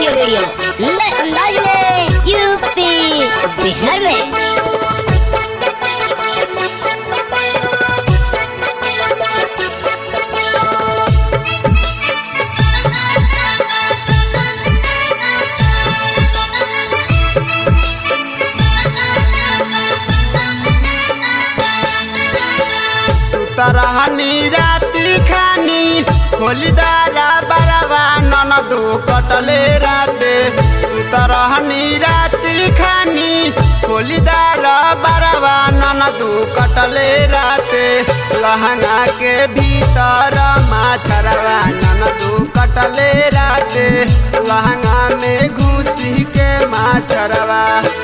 radio नए अंदाज में यूपी बिहार में सुतरहनी राति खानी खोलिदारा बरवा ननदो कटले राते सुतरहनी राति खानी खोलिदारा बरवा ननदो कटले राते लहंगा के भीतर माछरवा ननदो कटले राते लहंगा में घुसी के माछरवा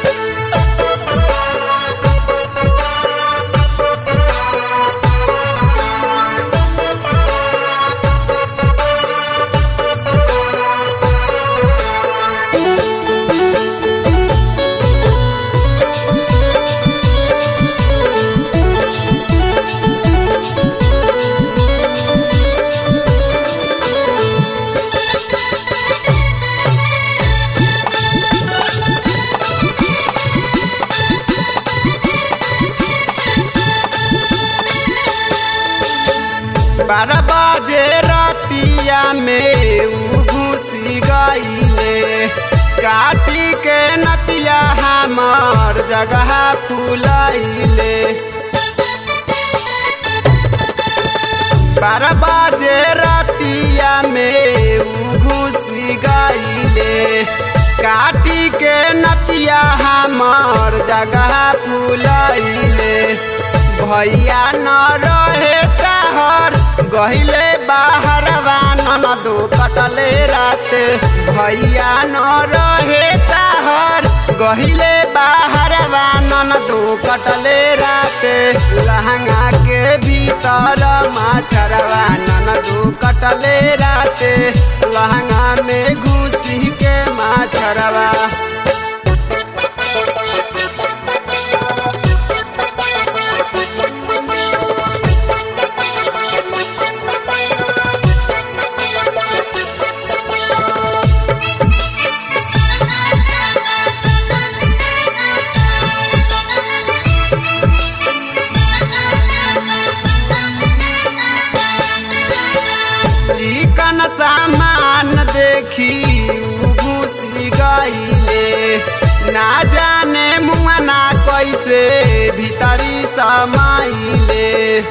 बारह बजे रतिया में उ घुसी गईले काटी के नतिया हमार जगह फुलैले बारह बजे रतिया में उ घुसी गईले काटी के नतिया हमार जगह फुलैले भैया न रहे कहर गहिले बाहर ननदो कटले राते भैया न रहे कहर गहिले बाहर ननदो कटले राते लहंगा के भीतर माछरवा ननदो कटले राते लहंगा में घुसी के माछरवा चिकन सामान देखी उ घुसी गईले ना जाने मुआना कैसे भीतरी समाइले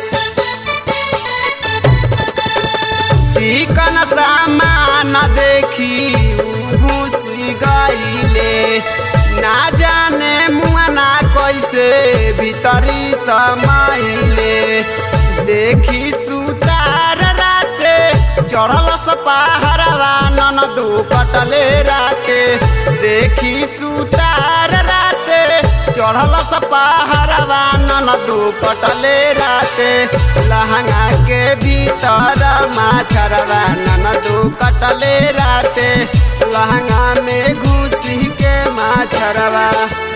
चिकन सामान देखी उ घुसी गईले ना जाने मुआना कैसे भीतरी समाइले देखी सुतार राते चढ़ल पहाड़वा ननदो कटले राते देखी सुतार राते चढ़ल पहाड़वा ननदो कटले राते लहंगा के भीतर माछरवा ननदो कटले राते लहंगा में घुसी के माछरवा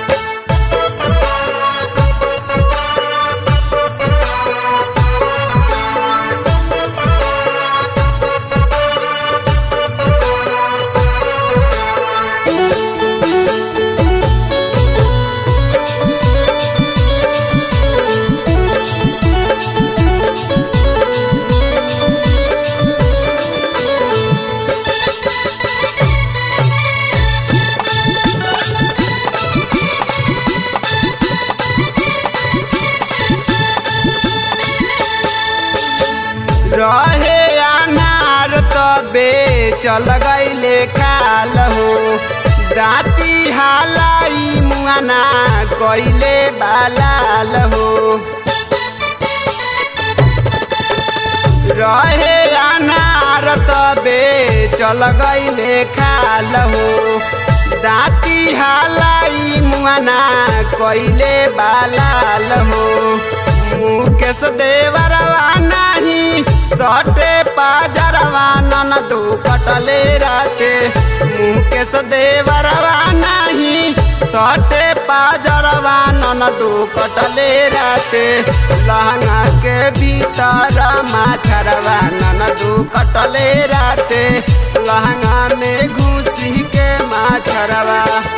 रहे अनार तबे चल गईले काल हो दाती हालाई मुआना कइले बालाल हो रहे अनार तबे चल गईले खाल हो दाती हालाई मुआना कइले बालाल हो मुकेश देवरवा नाही सटे पाजरवा ननदो कटले राते मुकेश देवरवा नाही सटे पाजरवा ननदो कटले राते लहंगा के भीतर माछरवा ननदो कटले राते लहंगा में घुसी के मछरवा